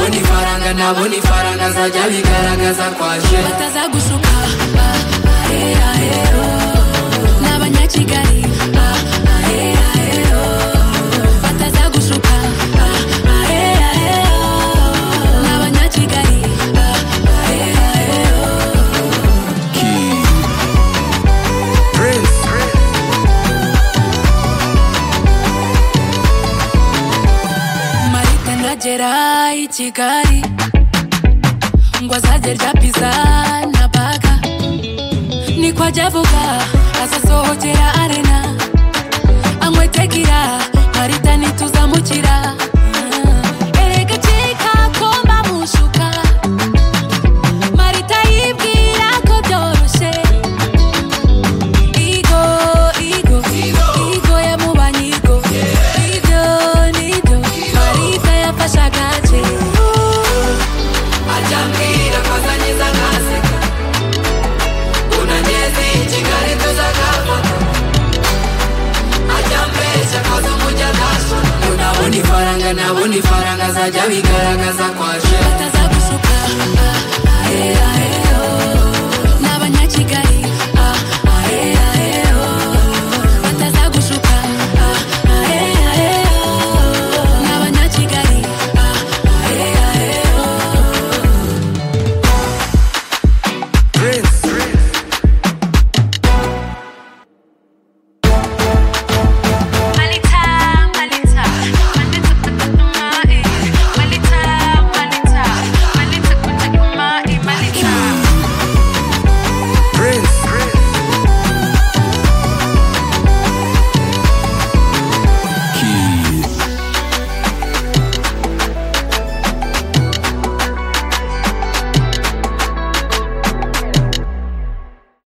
bana nabona ifaranga azajya bigaragaza kwaje bataza gushuka ni abanyakigali bataza gushuka ni abanyakigali King. Prince. marite ndagera i kigali ngo azajya arya pizza na baga niko ajya avuga azasohokera arena anywe tegira marita ntituzamukira erega keka ko mbamushuka marita yibwira ko byoroshye igo igo igo yamubanye igo igo nigo marita yafashe agace ajya ambwira ko azanyiza ntaseka unageze i kigali tuzagafata ajya ambeshya koza umujya ntashona nabona ifaranga nabona ifaranga azajya bigaragaza kwaje bataza gushuka